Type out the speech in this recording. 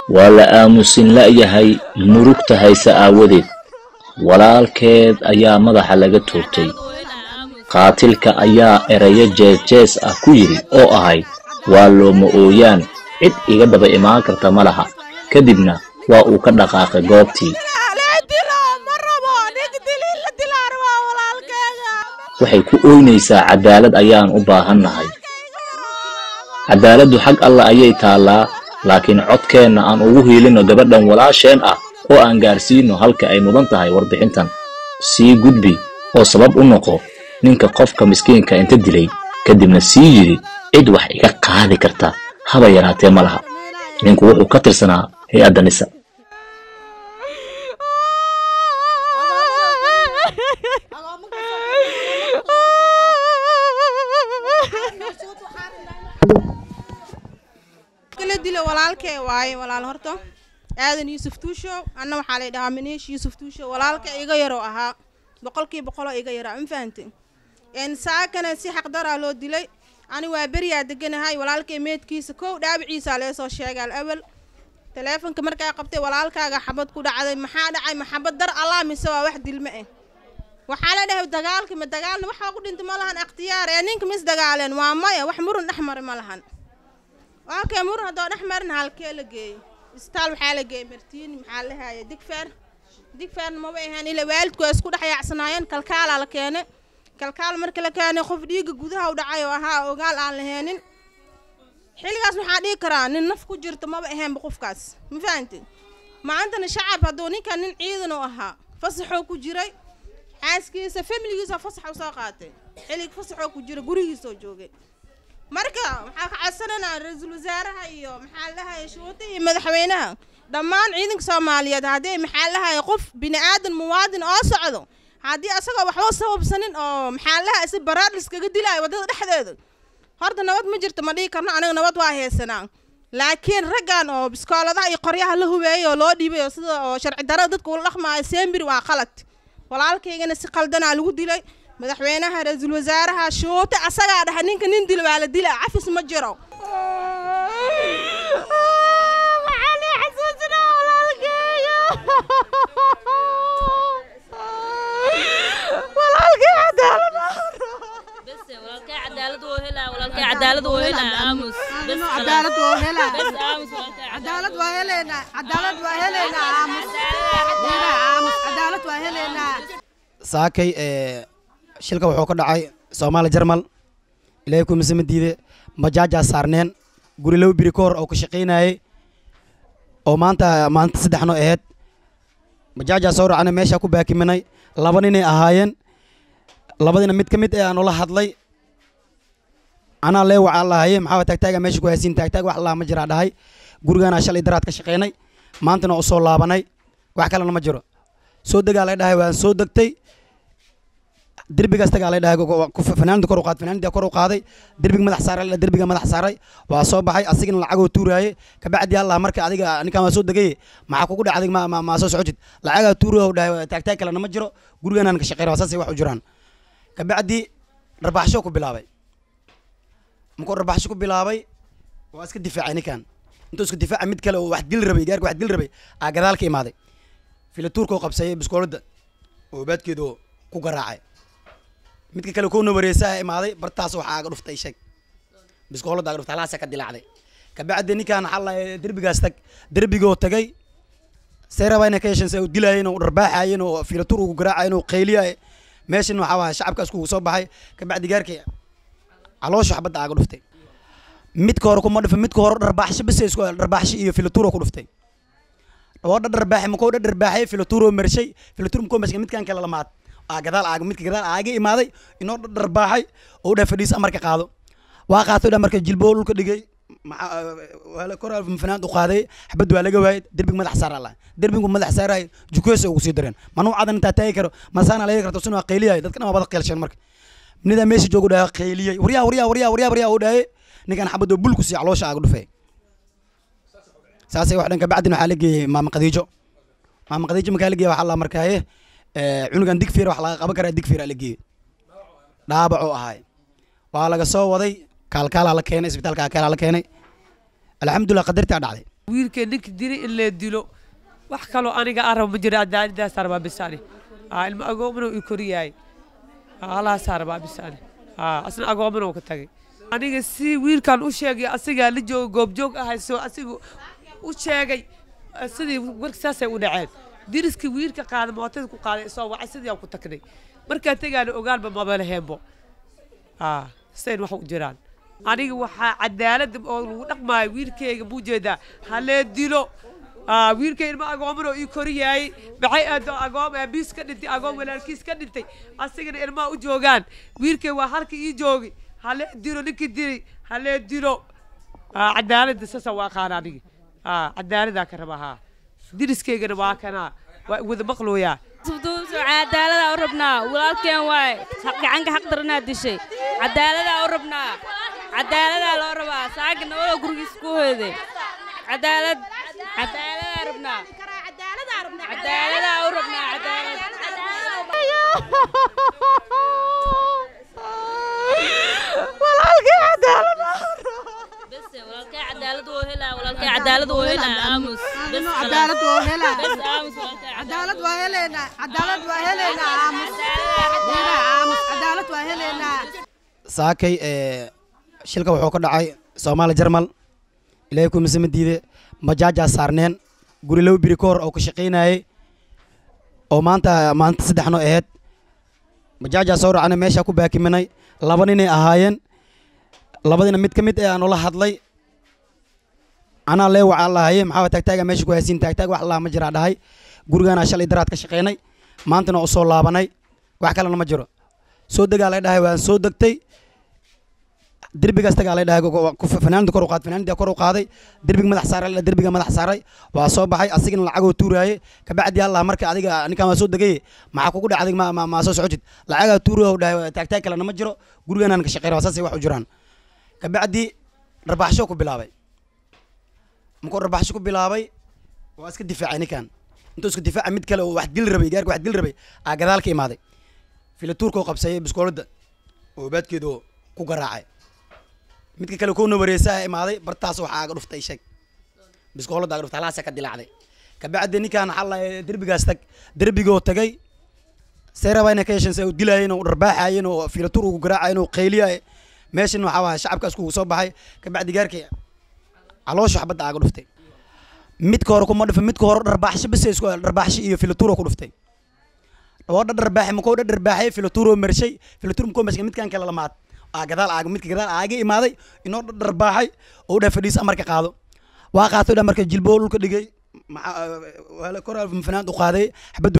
waa la aamusin la'yahay murugta hayse aawadeed walaalkeed ayaa madaxa laga toogtay qaatilka ayaa erayo jees-jees ah ku yidhi oo ahayd waa looma ooyaan cid iga daba imaan karta ma laha kadibna waa uu ka dhaqaaqay goobtii waxay ku ooynaysaa cadaalad ayaan u baahannahay cadaaladdu xag alla ayay taallaa laakiin codkeenna aan ugu hiilinno gabadhan walaasheen ah oo aan gaarsiino halka ay mudan tahay warbixintan sii gudbi oo sabab u noqo ninka qofka miskiinka inta dilay kadibna sii yidhi cid wax iga qaadi karta haba yaraatee ma laha ninku wuxuu ka tirsanaa hay-adda nisa la dilo walaalkee waaye walaal horta aadan yuusuf tuushow anna waxaa lay dhahaa maniish yuusuf tuushow walaalka iga yaroo ahaa boqolkii boqoloo iga yaraa ma fahante n saakana si xaqdaraa loo dilay ani waa beriyaa deganahay walaalkay meedkiisa kow dhaabiciisaa leesoo sheegay al awal taleefonka markaa qabtay walaalkaaga xabad ku dhacday maxaa dhacay maxabad dar allah mise waa wax dilme ah waxaa la dhahay dagaalka ma dagaalna waxaa ku dhintay ma lahan akhtiyaar ee ninka mis dagaaleen waa maya wax murun dhex mari ma lahan okay murun haddoo dhex marin halkee la geeyo isbitaal waxaa la geeyey martiin maxaa la haya digfeer digfeerna maba ahaan ila waalidku waa isku dhex yaacsanaayeen kalkaalaa la keenay kalkaal marka la keenay qof dhiigga gudaha u dhacay oo ahaa ogaal aan laheenin xilligaas waxaa dhihi karaa nin naf ku jirta maba ahaanba qofkaas ma fahanti maantana shacab hadduu ninkan nin ciidan u ahaa fasaxoo ku jiray xaaskiisa familigiisa fasax u soo qaatay xillig fasaxoo ku jira gurigiisoo joogay marka waxaa ka codsananaa ra-iisul wasaaraha iyo maxaa lahaya shuuta iyo madaxweynaha dhammaan ciidanka soomaaliyeed haddii maxaa lahaya qof bini aadan muwaadin oo socdo haddii asagoo waxba sababsanin oo maxaa laha si baraar liskaga dilaayo waddada dhexdeeda horta nabad ma jirto ma dhihi karno aniga nabad waa haysanaa laakiin raggan oo biskooladaha iyo qoryaha la hubeeyay oo loo dhiibay oo sida oo sharci darada dadka ula dhaqmaayo seembir waa qalad walaalkaygana si qaldanaa lagu dilay madaxweynaha ra-iisul wasaaraha shuute asagaa dhahay ninka nin dil waa la dila cafis ma jiro saakay shilka wuxuu ka dhacay soomaali jarmal ilaahay kumisama diide majaajaa saarneen guri laba biri ka hor oo ka shaqaynayay oo maanta maanta saddexno aheyd majaajaa soo racana meeshaa ku baakiminay laba ninay ahaayeen labadina mid ka mid ee aan ula hadlay anaa lee wacaa lahaye maxaa taagtaaga meesha ku haysiin taagtaag wax laha ma jiraa dhahay gurigaanaa shalay daraad ka shaqaynay maantana u soo laabanay wax kalena ma jiro soo degaa lay dhahay waan soo degtay derbigaas tagaa lay dhahay fanaanida kor u qaad fanaanida kor u qaaday derbiga madax saaray derbiga madax saaray waa soo baxay asigana lacagoo tuuraaye kabacdi allah marka adiga ninkaan waa soo degay maxaa kugu dhacday ma ma soo socotid lacagaa tuuraya dhahay taagtaag kalena ma jiro gurigaanaan ka shaqeynaa saasay wax u jiraan kabacdi dharbaaxsho ku bilaabay markuu dharbaaxsho ku bilaabay waa iska difaacay ninkan intuu iska difaacay mid kale oo wax dil rabay gaarka wax dil rabay aa gadaal ka imaaday filatuurka oo qabsayay biskoolada oo baadkeedu ku garaacay midka kale kuna wareesaa imaaday bartaas waxaa aga dhuftay sheeg biskoolada aga dhuftay halaasa ka dilaacday kabacdi ninkan waxaa la derbigaas tag derbigoo tagay say rabaa inay ka yeesheen say dilaayeen oo dharbaaxaayeen oo filatuur ugu garaacayeen oo qayliyaay meeshan waxaa waaya shacabkaas kugu soo baxay kabacdi gaarkii caloosha xabadda aga dhuftay midka hore kuma dhufin midka hore dharbaaxsho bas isku dharbaaxsho iyo filatuuro ku dhuftay oo dharbaaxay makoo dharbaaxay filatuuro marshay filatuur makoo marshay midkan kale lamaad aa gadaal aaga midka gadaal aaga imaaday inoo dharbaaxay oo dhaa fadhiis amarka qaado waa qaatay dha marka jilboo dhulka dhigay kor fanaand u qaaday xabad waa laga waayay derbiga madax saar alla derbigu madax saaraay jukeesa ugu sii dareen manuucadan intaa taagi karo masaana laga karto sinu qayliyahay dadka dhan waa bada qeelshan marka nidaa meesha joogu dhaha qayliyay waryaa waryaa waryaa waryaa waryaa uu dhahay ninkan xabadoo bulku sii caloosha aaga dhufay saasay wax dhan kabacdin waxaa la geeyey maama qadiijo maama qadiijo markaa la geeyey waxaa la markaaye cunugan digfeer wax laga qaban karaa digfeer la geeyey dhaabacuu ahaay waa laga soo waday kaalkaalaa la keenay isbitaalka kaalaa la keenay alxamdulilah qadartaa dhacday wiilkay ninka dilay in lee dilo wax kaloo aniga araba ma jiro cadaaladaas arbaa bisaani aa ilmo agoomana ii koriyaay halaas arbaa bisaani aa asna agoomana uu ka tagay aniga si wiilkan u sheegay asigaa la jooga goobjoog ahay soo asiga u sheegay eh, sidii warka saasay u dhaceen diriskii wiilka qaaday mootada ku qaaday isoo wacay sidii aan ku tagnay markaa tegaana ogaanba mabala heenbo aa sayn wax u jiraan aniga waxaa cadaalada oo lagu dhaqmaayo wiilkayga buu jeedaa halee dilo aa wiilkay ilma agoomanoo ii koriyaayey maxay aado agoom aabiis ka dhintay agoom walaalkiis ka dhintay asigana ilmaha u joogaan wiilkay waa halka ii joogi halee dilo ninkii dilay halee dilo aa cadaalada sasa waa qaana aniga aa cadaaladaa ka raba haa diriskaygana waa kanaa waa wada maqlooyaa sufduus cadaalada u rabnaa walaalkeen waay gacanka xaq daranaa dishay cadaaladaa u rabnaa cadaaladaa loo rabaa saaga nabadoo gurigiis ku hoyday cadaalad cadaaladaa rabnaa cadaaladaa u rabnaa cadaalad bese walaalkay cadaalad wuu helaa walaalkay cadaalad wuu helaa aamus bes cadaalad wuu helaa. bes aamus walaalkay cadaalad waa heleynaa cadaalad waa heleynaa aamus Heleynaa, aamus cadaalad waa heleynaa saakay ee, shilka wuxuu ka dhacay soomaali jarmal ilaahay ku misama diide majaajaa saarneen guri laba biri ka hor oo ka shaqaynayay oo maanta maanta saddexno aheyd majaajaa soo raacnay meeshaa ku baakiminay laba ninay ahaayeen labadina mid ka mid eh aan ula hadlay anaa lee wacaa lahaye maxaa taagtaaga meesha ku haysiin taagtaag wax laa ma jiraa dhahay gurigaanaa shalay daraad ka shaqaynay maantana u soo laabanay wax kalena ma jiro soo degaa lay dhahay waan soo degtay derbigaas tagaa lay dhahay fanaanida kor u qaad fanaanida kor u qaaday derbiga madax saaray la derbiga madax saaray waa soo baxay asigana lacagoo tuuraaye kabacdi allah marka adiga ninkaan waa soo degaye maxaa kugu dhacday ma ma ma soo socotid lacagaa tuuraya u dhahay taagtaag kalena ma jiro gurigaanaan ka shaqeynay waa saasay wax u jiraan kabacdi dharbaaxsho ku bilaabay markuu dharbaaxsho ku bilaabay waa iska difaacay ninkan intuu iska difaacay mid kale oo wax dil rabay gaarka wax dil rabay aa gadaal ka imaaday filatuurka oo qabsayay biskoolada oo baadkeedu ku garaacay midka kale kowna wareesaa imaaday bartaas waxaa aga dhuftay sheeg biskoolada aga dhuftay halaasa ka dilaacday kabacdi ninkaan xalla derbigaas tag derbigoo tagay seeraba inay ka yeesheen se dilaayeen oo dharbaaxaayeen oo filatuur ugu garaacayeen oo qayliyaay meeshan waxaa waaya shacabkaas kugu soo baxay kabacdi gaarkii caloosha xabadda aga dhuftay midka hore kuma dhufin midka hore dharbaaxsho bise isku dharbaaxsho iyo filatuuro ku dhuftay oo dha dharbaaxay makoo dha dharbaaxay filatuuro mershay filatuur makoo mershay midkan kale lamaad aa gadaal aaga midka gadaal aaga imaaday inoo dha dharbaaxay oo u dha fadhiis amarka qaado waa qaatay dha marka jilboo dhulka dhigay maxaa kor fanaand u qaaday xabaddu